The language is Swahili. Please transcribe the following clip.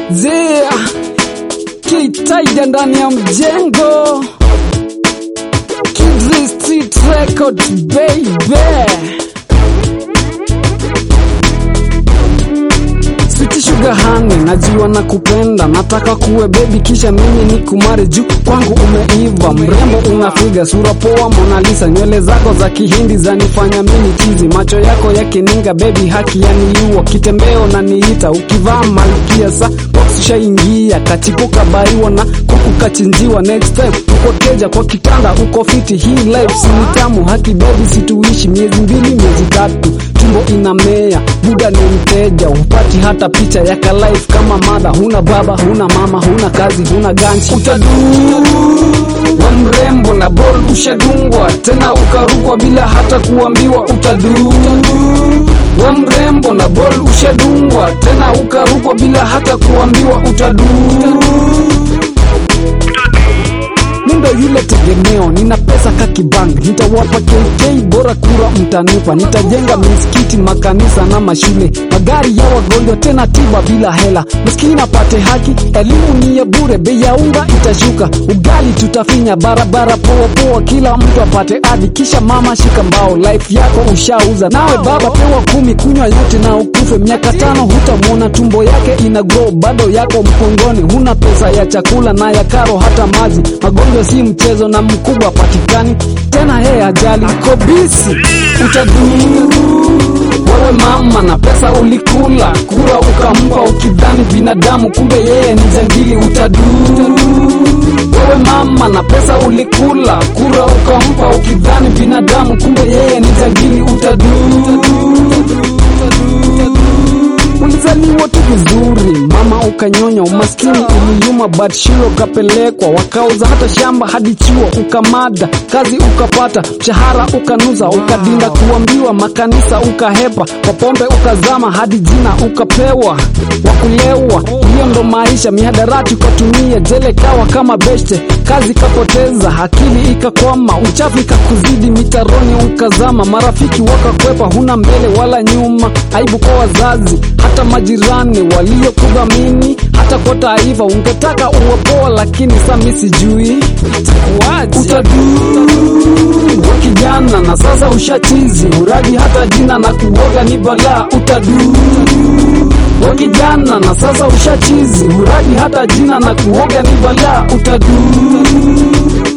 Zia Kitaija ndani ya mjengo Kidri Street Records baby Sweet sugar honey, najua na kupenda, nataka kuwe baby kisha mimi ni kumare juu kwangu umeiva, mrembo unafiga, sura poa Mona Lisa, nywele zako za kihindi zanifanya mimi chizi, macho yako ya kininga baby, haki yaniliwa, kitembeo na niita, ukivaa malkia sa box shaingia, kachipuka baiwa na kuku kachinjiwa, next time uko keja kwa kitanda, uko fiti, hii life si ni tamu, haki baby, situishi miezi mbili miezi tatu tumbo inamea, buda ni mteja, hupati hata picha ya ka life kama mada. Huna baba, huna mama, huna kazi, huna ganchi, utaduu wa mrembo na bol ushadungwa tena ukarukwa bila hata kuambiwa, utaduu wa mrembo na bol ushadungwa tena ukarukwa bila hata kuambiwa, utaduu Mundo yule tegemeo, nina pesa kakibang, nitawapa KK bora kura mtanipa, nitajenga misikiti, makanisa na mashule, magari ya wagonjwa, tena tiba bila hela, maskini apate haki, elimu ni ya bure, bei ya unga itashuka, ugali tutafinya, barabara poa poa, kila mtu apate adi, kisha mama shika mbao, life yako ushauza, nawe baba pewa kumi, kunywa yote na ukufe, miaka tano hutamwona, tumbo yake ina grow, bado yako mkongoni, huna pesa ya chakula na ya karo, hata maji, magonjwa si mchezo na mkubwa patikani tena, yeye ajali kobisi utaduu wewe mama na pesa ulikula kura ukampa ukidhani binadamu, kumbe yeye ni jangili. Utaduu wewe mama na pesa ulikula kura ukampa ukidhani binadamu, kumbe yeye ni jangili. Utaduu Ulizaliwa tu vizuri mama, ukanyonya, umaskini uliyuma, but shule ukapelekwa, wakauza hata shamba hadi chuo, ukamada kazi ukapata, mshahara ukanuza, ukadinda kuambiwa, makanisa ukahepa, kwa pombe ukazama, hadi jina ukapewa, wakulewa. Hiyo ndo maisha, mihadarati ukatumia, jele kawa kama beshte, kazi kapoteza, akili ikakwama, uchafu ikakuzidi, mitaroni ukazama, marafiki wakakwepa, huna mbele wala nyuma, aibu kwa wazazi hata majirani waliokudhamini, hata kwa taifa ungetaka uwe poa, lakini sa mi sijui itakuwaje. Utaduu wa kijana na sasa ushachizi, uradi hata jina na kuoga ni balaa. Utaduu wa kijana na sasa ushachizi, uradi hata jina na kuoga ni balaa. Utaduu